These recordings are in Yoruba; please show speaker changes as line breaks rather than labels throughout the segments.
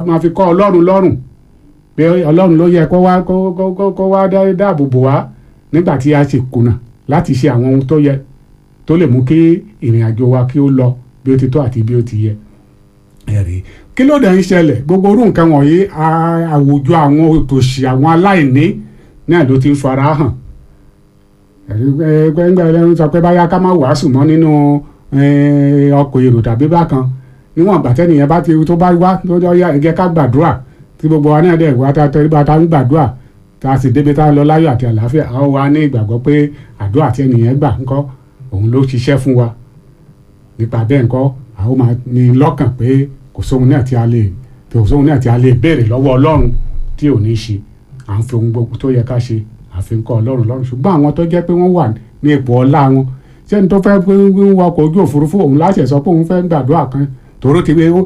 máa fi kọ́ ọlọ́run lọ́rùn pé ọlọ́run ló yẹ kó wá kó kó kó kó wá dá- dáàbò bò wá nígbà tí a sì kùnà láti ṣe àwọn ohun tó yẹ tó lè mú kí ìrìn àjò wa kí ó lọ bí ó ti tó àti bí ó ti yẹ ẹ̀rí kí ló dẹ̀ ń ṣẹlẹ̀ gbogbo orú nǹkan wọ̀nyí a- àwùjọ àwọn òtòṣì àwọn aláìní náà ló ti ń fara hàn ẹ̀rí gbẹ́ngbẹ́ ẹlẹ́rú sọ pé báyá ká má wàásù mọ́ nínú eh, ọkọ̀ èrò tàbí bákan níwọ̀n ìgbà tẹ́nìyẹn bá ti tó bá wá tó jọ yá ẹ̀jẹ̀ ká gbàdúrà tí gbogbo wa náà dẹ̀ wá tá a bá ta ń gbàdúrà tá a sì débi tá a lọ láyọ̀ àti àlàáfíà a ó wá ní ìgbàgbọ́ pé àdúrà tí ẹnìyẹn gbà ńkọ́ òun ló ṣiṣẹ́ fún wa nípa bẹ́ẹ̀ ńkọ́ a ó máa ní lọ́kàn pé kò sóhun náà tí a lè kò sóhun náà tí a lè béèrè lọ́wọ́ ọlọ́run tí ò ní ṣe à ń fi ohun gbogbo tó yẹ ká ṣe àfi ń kọ́ ọlọ́run lọ́rùn ṣùgbọ́n àwọn tó jẹ́ pé wọ́n wà ní ipò ọlá wọn sẹ́ni tó fẹ́ ń wakọ̀ ojú òfurufú òun láṣẹ sọ pé òun fẹ́ gbàdúrà kan tòró ti wé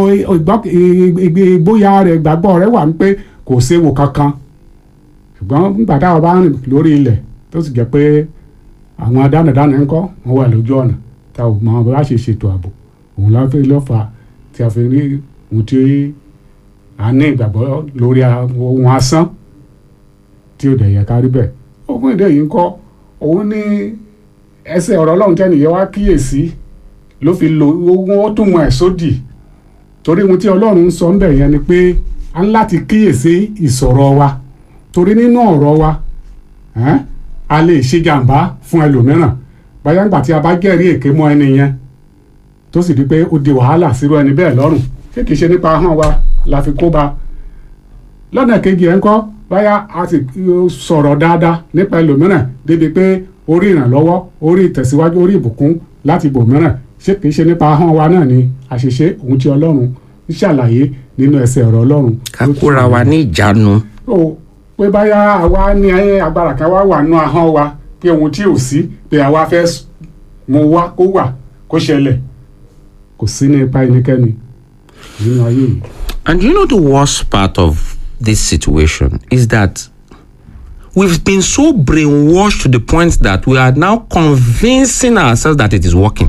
ìgbóyà rẹ̀ ìgbàgbọ́ rẹ̀ wà ní pé kò séwu kankan ṣùgbọ́n nígbà táwọn bá rìn lórí ilẹ̀ tó sì jẹ́ pé àwọn adánàdánà ńkọ́ wọ́n wà lójú ọ̀nà tá ò mọ bá ṣe ṣètò ààbò òun la fi lọ́fà tí a fi rí ohun tí a ní ìgbàgbọ́ lórí ohun asán tí ó dẹ̀ yẹ ká rí bẹ́ẹ̀ ogún èdè yìí ń kọ́ òun ní ẹsẹ̀ ọ̀rọ̀ ọlọ́run tẹ́nìyẹn wá kíyèsí ló fi lo ogun ó tún mọ ẹ̀ sódì torí ohun tí ọlọ́run ń sọ ń bẹ̀ yẹn ni pé a ń láti kíyèsí ìsọ̀rọ̀ wa torí nínú ọ̀rọ̀ wa ẹ́n, a lè ṣe jàǹbá fún ẹlòmíràn báyà ńgbà tí a bá jẹ́rìí èké mọ́ ẹni yẹn tó sì di pé ó di wàhálà sírú ẹni bẹ́ẹ̀ lọ́rùn ṣé kìí ṣe nípa ahọ́n wa la fi kó ba lọ́nà kejì ẹ̀ ń kọ́ báyà a sì uh, sọ̀rọ̀ dáadáa nípa ẹlòmíràn débi pé orí ìrànlọ́wọ́ orí ìtẹ̀síwájú orí ìbùkún láti bòmíràn ṣé kìí ṣe nípa ahọ́n wa náà ni àṣìṣe ohun tí ọlọ́run ń ṣàlàyé nínú ẹsẹ̀ ọ̀rọ̀ ọlọ́run.
ká kóra wa ní ìjánu
ó pé báyà àwa ní agbára kan wá wà nínú ahọ́n wa pé ohun tí ò sí pé àwa fẹ́ s- mú wá kó wà kó ṣẹlẹ̀ kò sí ní ipa ẹnikẹ́ni nínú ayé yìí.
And you know the worst part of this situation is that we've been so brainwashed to the point that we are now convincing ourselves that it is working.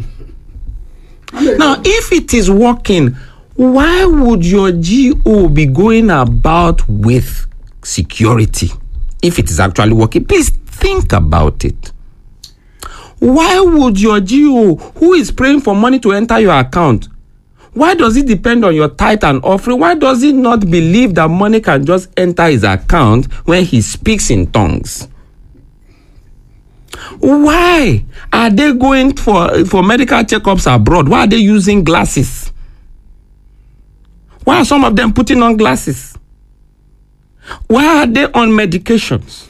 Now, if it is working, why would your GO be going about with security if it is actually working? Please think about it. Why would your GO, who is praying for money to enter your account, why does it depend on your tithe and offering? Why does he not believe that money can just enter his account when he speaks in tongues? Why are they going for, for medical checkups abroad? Why are they using glasses? Why are some of them putting on glasses? Why are they on medications?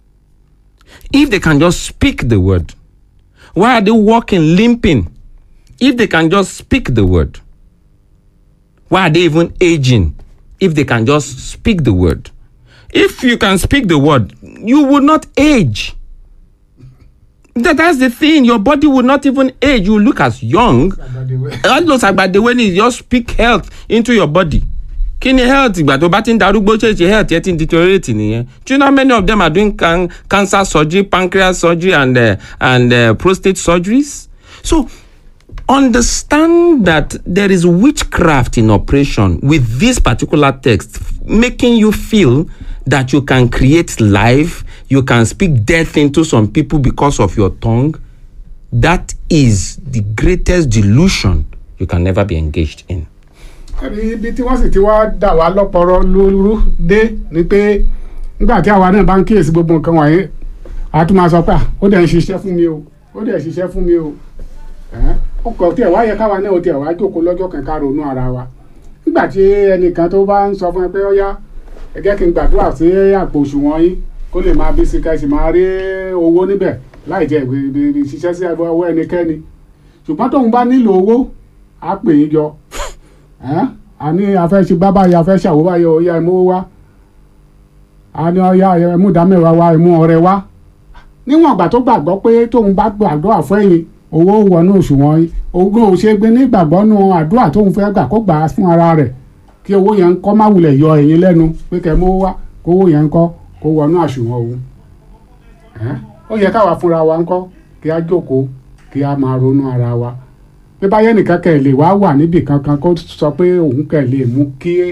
If they can just speak the word, why are they walking, limping? If they can just speak the word, why are they even aging? If they can just speak the word. If you can speak the word, you will not age. That, that's the thing. Your body will not even age. You look as young. All those agbadewe ni just speak health into your body. Kí ni health ìgbà tó bá ti ń darúgbó ṣe ṣe health yẹn ti ń deteriorate nìyẹn. Do you know how many of them are doing can cancer surgery, pancreas surgery and uh, and uh, prostate surgeries? So understand that there is witchcraft in operation with this particular text, making you feel that you can create life, you can speak death into some people because of your tongue. That is the greatest delusion you can never be engaged in.
ẹ̀rí ibi tí wọ́n sì ti wá dà wá lọ́pọ̀rọ̀ lóru dé ni pé nígbà tí àwa náà bá ń kíyèsí gbogbo nǹkan wọ̀nyí a tún máa sọ pé "Ah, ó dẹ̀ ń ṣiṣẹ́ fún mi o ó dẹ̀ ṣiṣẹ́ fún mi o Ẹ̀hẹ́n, ó kọ̀ tí ẹ̀ wá yẹ káwa náà ó tiẹ̀ wá jókòó lọ́jọ́ kan ká ronú ara wa nígbà tí ẹnìkan tó bá ń sọ fún ẹ pé ó yá ẹ jẹ́ kí n gbàdúrà sí àpò òṣùwọ̀n yín kó lè máa bí sí ká sì máa rí owó níbẹ̀ láì jẹ́ ìwé ṣiṣẹ́ sí ọwọ́ ẹnikẹ́ni ṣùgbọ́n tóun bá nílò owó á pè yín jọ ẹ́n a ní afẹ́ ṣe bábà yìí afẹ́ ṣàwó báyìí ó yá ẹmú wá a ní ọyá ẹmú ìdámẹ́wàá wá ẹmú ọrẹ wá níwọ̀n ìgbà tó gbàgbọ́ pé tóun bá gbàdúrà fún ẹ̀yìn owó wọnú òṣùwọ̀n yìí ogún ò ṣe gbé nígbàgbọ́ nù àdúrà tóun fẹ́ gbà kó gbà á fún ara rẹ̀ kí owó yẹn ń kọ́ má wulẹ̀ yọ ẹ̀yìn lẹ́nu pé kẹ́ mú wá kówó yẹn ń kọ́ kó wọnú àṣùwọ̀n òun ẹ́n ó yẹ káwa fúnra wa ń kọ́ kí á jókòó kí á máa ronú ara wa bí báyẹn nìkan kẹ̀ lè wá wà níbì kankan kó sọ pé òun kẹ̀ lè mú kí